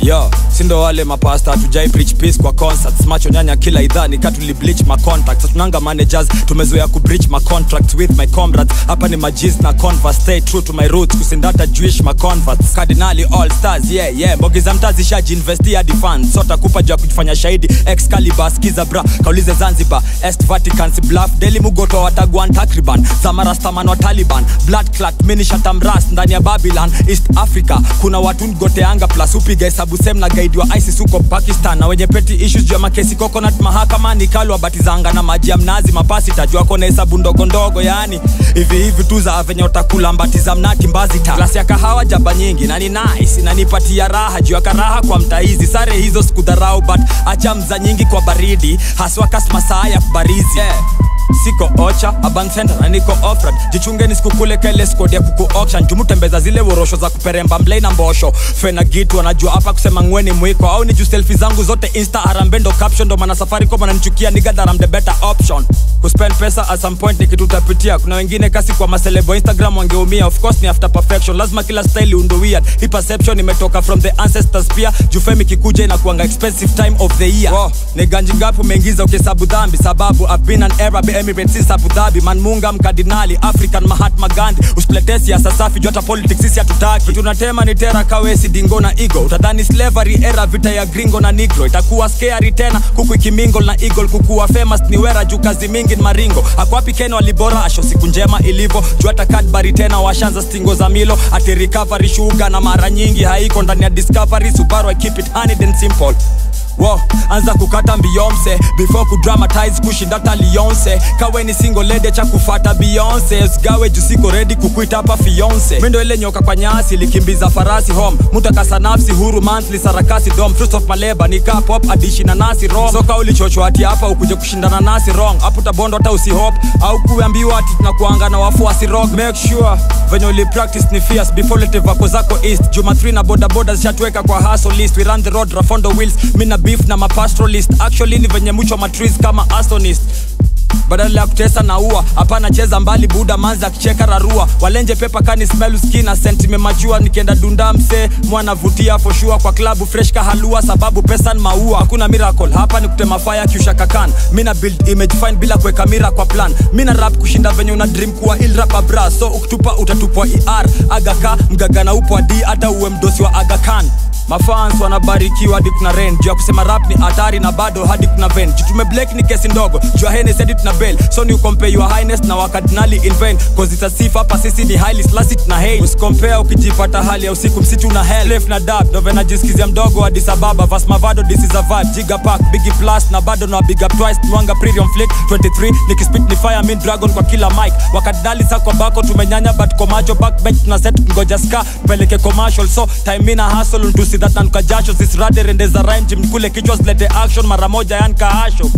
yo sindo wale mapasta hatujai preach peace kwa concerts macho nyanya kila idhaa nikatuli bleach ma contacts tunanga managers tumezoea ku breach ma contracts with my comrades hapa ni majis na converse stay true to my roots kusindata jewish ma converts cardinali all stars yeah yeah mbogi za mtazi shaji investia hadi fans sota kupa juu ya kujifanya shahidi excalibur skiza bra kaulize zanzibar est vatican si bluff daily mugoto wa watagwan takriban zamarastaman wa taliban blood clat minishatamras ndani ya babylon east africa kuna watu ngoteanga plus upiga hesabu sem na gaidi wa isis huko pakistan na wenye peti issues juu ya makesi coconut mahakama ni kalwa batizanga na maji ya mnazi mapasi tajua kona hesabu ndogo ndogo yani hivi hivi tu za venye utakula mbati za mnati mbazi ta glasi ya kahawa jaba nyingi na ni nice inanipatia raha juu ya karaha kwa mtaizi sare hizo sikudharau but acha mza nyingi kwa baridi haswa kasmasaa ya barizi yeah siko ocha urban center na niko offroad jichungeni sikukule kele squad ya kuku auction jumutembeza zile worosho za kuperemba mlei na mbosho fena gitu wanajua hapa kusema ngweni mwiko au ni juu selfie zangu zote insta arambendo caption ndo maana safari kwa mananichukia nigadharam the better option kuspend pesa at some point ni kitu utapitia kuna wengine kasi kwa maselebo instagram wangeumia of course ni after perfection lazima kila style undo weird hii perception imetoka from the ancestors pia jufemi kikuja inakuanga expensive time of the year wow, ni ganji ngapi umeingiza ukihesabu dhambi sababu I've been an Arab Emirates since Abu Dhabi manmunga mkardinali African Mahatma Gandhi usipletee siasa safi juu hata politics sisi hatutaki tunatema ni tera kawesi dingo na ego utadhani slavery era vita ya gringo na negro itakuwa scary tena kuku ikimingle na eagle kukuwa famous ni wera juu kazi mingi ni maringo akwapi Ken walibora asho siku njema ilivyo juu hata Cadbury tena washanza stingo za milo ati recovery sugar na mara nyingi haiko ndani ya discovery Subaru I keep it honey and simple Wow, anza kukata Beyonce before kudramatize kushinda hata Lionce. Kawe ni single lady cha kufata Beyonce, usigawe juu siko ready kukuita hapa fiance. Mimi ndo ile nyoka kwa nyasi likimbiza farasi home, mutakasa nafsi huru monthly sarakasi dom fruits of my labor ni ka pop addition na nasi rom. Soka ulichochwa ati hapa ukuje kushindana nasi wrong, hapo utabondo hata usihop au kuambiwa ati tunakuanga na wafuasi rock. Make sure venye uli practice ni fierce before lete vako zako east. Juma 3 na boda boda zishatuweka kwa hustle list, we run the road rafondo wheels, mimi na beef na mapastoralist actually ni venye mwicho matris kama astonist badala ya kutesa na ua hapana cheza mbali buda manzi akicheka rarua walenje pepa kani smell skin na sent imemachua nikienda dunda mse mwanavutia foshua kwa klabu fresh kahalua sababu pesa ni maua hakuna miracle hapa ni kutema fire kiusha kakan mina build image fine bila kuweka mira kwa plan mina rap kushinda venye una dream kuwa il rapa bra so ukitupa utatupwa er agaka mgagana upo adi hata uwe mdosi wa agakan mafans wanabarikiwa hadi kuna ren juu ya kusema rap ni hatari na bado hadi kuna ven jitume blake ni kesi ndogo juu ya henes edit na bell so ni ukompare your highness na wakardinali in vain cause it's a sifa hapa sisi ni highly slashed na hate usikompare ukijipata hali ya usiku msitu na hell Clef na dab ndo venajisikizia mdogo hadi sababa vas mavado this is a vibe jiga pack biggie plus na bado na big up twice mwanga premium flick 23 nikispit ni fire min dragon kwa kila mic wakardinali sa kwa bako tumenyanya but kwa macho backbench tuna set ngoja ska peleke commercial so time ina hustle ntusi that nanuka jasho zisirade rendeza rhyme jimkule kichwa zilete action mara moja yankaasho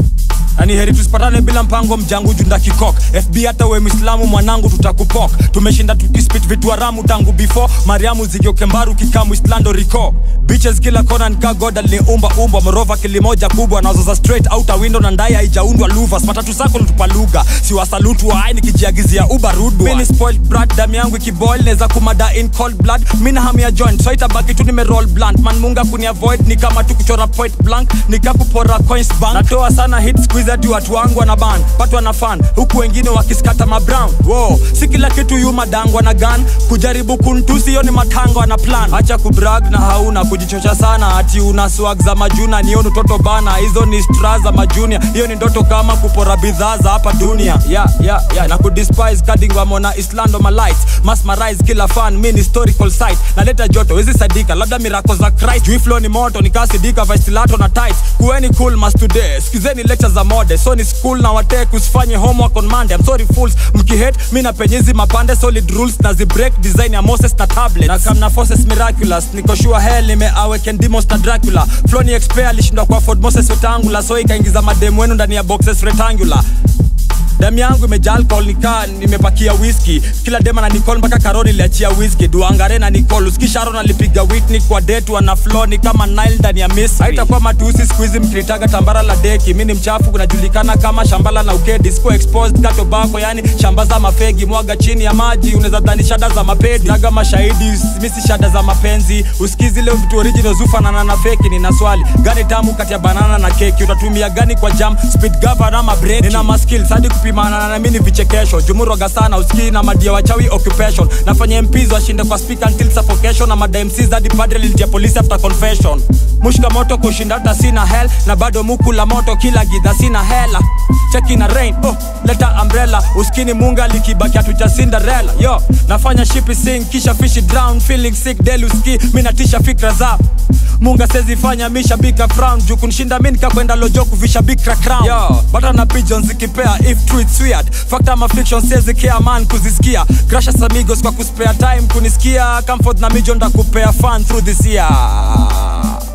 ani heri tusipatane bila mpango mjangu junda kikok fb hata we mwislamu mwanangu tutakupok tumeshinda tukispit vitu haramu tangu before mariamu zigiokembaru kikamu islando rico bitches kila kona nika god aliniumba umba morova kilimoja kubwa nazoza straight outa window na ndai haijaundwa luvas matatu sako natupa lugha siwasalutu waai nikijiagizia uba rudwa mini spoiled brat damu yangu ikiboil neza kumada in cold blood mina hamu ya joint so itabaki tu nimeroll blunt man munga kuniavoid ni kama tu kuchora point blank nikakupora coins bank natoa sana hit squeeze hadi watu wangu wana ban patwa na fan huku wengine wakiskata mabrown wo si kila kitu yu madangwa na gan kujaribu kuntusi hiyo ni matango ana plan acha kubrag na hauna kujichocha sana ati una swag za majuna niyo ni toto bana hizo ni stra za majunia hiyo ni ndoto kama kupora bidhaa za hapa dunia yeah, yeah, yeah. na kudespise kadingwa mona islando malights masmarize kila fan mi ni historical site naleta joto wezi sadika labda mirako za christ juu flow ni moto nikasidika vaistilato na tight kuweni cool mas today sikizeni lecture za mode so ni school na watek usifanye homework on monday I'm sorry fools mkihate mi na penyezi mapande solid rules na zibreak design ya moses na tablet na kamna forces miraculous niko sure hell nimeaweken demons na dracula flow ni expert alishindwa kwa ford moses wetangula so ikaingiza mademu wenu ndani ya boxes rectangular damu yangu imejaa alcohol nikaa nimepakia whisky kila dema na nicol mpaka karoni iliachia whisky duangare na nicol uskisharon alipiga witni kwa detu ana floni kama nile ndani ya misri haitakuwa matusi siku hizi mkinitaga tambara la deki mi ni mchafu kunajulikana kama shambala na ukedi siko exposed katobako yani shamba za mafegi mwaga chini ya maji unaweza dhani shada za mapedi naga mashahidi misi shada za mapenzi usikizi leo vitu original zufanana na feki nina swali gani tamu kati ya banana na keki utatumia gani kwa jam speed govern ama break nina maskill hadi kupimana na mimi ni vichekesho jumuroga sana usikii na madia wachawi occupation nafanya MPs washinde kwa speaker until suffocation na mada MCs hadi padre lilitia polisi after confession mushka moto kushinda hata sina hell na bado muku la moto kila gidha sina hela cheki na rain oh, leta umbrella uskini munga likibaki hatuja cinderella yo nafanya shipi sing kisha fishi drown feeling sick daily uski mi natisha fikra za munga sezifanya mishabika frown juu kunishinda mi nikakwenda lojo kuvisha bikra crown yo bata na pigeons zikipea if true it's weird fact ama fiction sezi care man kuzisikia crashes amigos kwa kuspare time kunisikia comfort na mijo ndakupea fun through this year